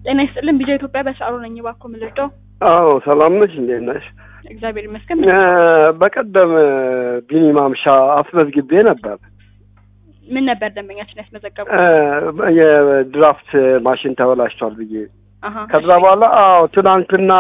ጤና ይስጥልን ቢጃ ኢትዮጵያ በሰዓሩ ነኝ። እባክዎ ምን ልርዳው? አዎ ሰላም ነሽ? እንዴት ነሽ? እግዚአብሔር ይመስገን። እ በቀደም ቢኒ ማምሻ አስመዝግቤ ነበር። ምን ነበር ደንበኛችን ያስመዘገቡ? እ የድራፍት ማሽን ተበላሽቷል ብዬ አሀ ከዛ በኋላ አዎ ትናንትና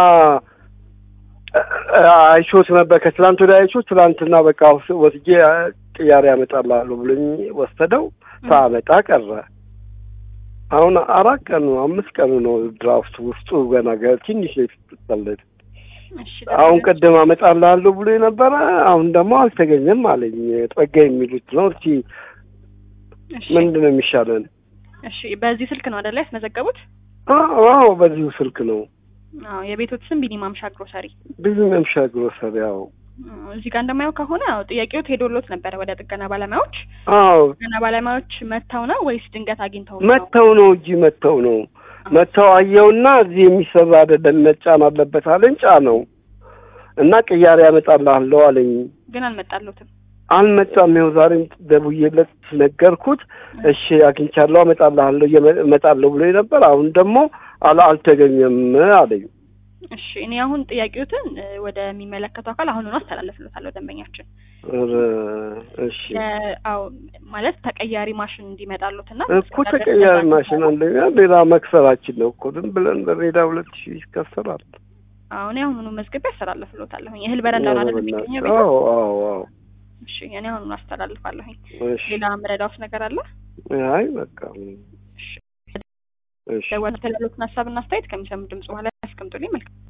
እ አይቾት ነበር። ከትላንት ወዲያ አይቾት ትላንትና በቃ ወስጄ ቅያሬ ያመጣልሃለሁ ብሎኝ ወሰደው ሳመጣ ቀረ። አሁን አራት ቀኑ አምስት ቀኑ ነው ድራፍት ውስጡ ገና ገ- ትንሽ ነው የተጠለደ። እሺ አሁን ቅድም አመጣልሃለሁ ብሎ የነበረ አሁን ደግሞ አልተገኘም አለኝ። ጠጋ የሚሉት ነው። እስቲ እሺ ምንድን ነው የሚሻለን? እሺ በዚህ ስልክ ነው አይደለ ያስመዘገቡት? አዎ አዎ፣ በዚሁ ስልክ ነው። አዎ የቤቶት ስም ቢኒ ማምሻ ግሮሰሪ። ብዙ መምሻ ግሮሰሪ። አዎ አዎ፣ እዚህ ጋር እንደማየው ከሆነ ያው ጥያቄው ሄዶሎት ነበረ ወደ ጥገና ባለሙያዎች። አዎ ጥገና ባለሙያዎች መጥተው ነው ወይስ ድንገት አግኝተው ነው? መተው ነው እንጂ መተው ነው መተው አየውና እዚህ የሚሰራ አይደለም መጫን አለበት አለኝ። ጫነው እና ቅያሬ ያመጣልሃለሁ አለኝ። ግን አልመጣሉትም። አልመጣም። ይኸው ዛሬም ደውዬለት ነገርኩት። እሺ አግኝቻለሁ፣ አመጣልሃለሁ እየመ- እመጣለሁ ብሎ ነበር። አሁን ደግሞ አላ አልተገኘም አለኝ። እሺ እኔ አሁን ጥያቄዎትን እ፣ ወደሚመለከተው አካል አሁኑኑ አስተላልፍሎታለሁ ደንበኛችን ኧረ እሺ የ- አዎ ማለት ተቀያሪ ማሽን እንዲመጣሉት እና እኮ ተቀያሪ ማሽን አንደኛ ሌላ መክሰራችን ነው እኮ ዝም ብለን በሜዳ ሁለት ሺህ ይከሰራል። አሁን አሁኑኑ መዝግቤ አስተላልፍሎታለሁኝ። እህል በረንዳውን አይደል የሚገኘው ቤት? አዎ አዎ አዎ። እሺ እኔ አሁኑኑ አስተላልፋለሁኝ። እሺ ሌላ ምረዳውስ ነገር አለ? አይ በቃ እሺ እሺ ደወል ተላሉትን ሀሳብና አስተያየት ከሚሰሙ ድምጽ በኋላ ያስቀምጡልኝ። መልካም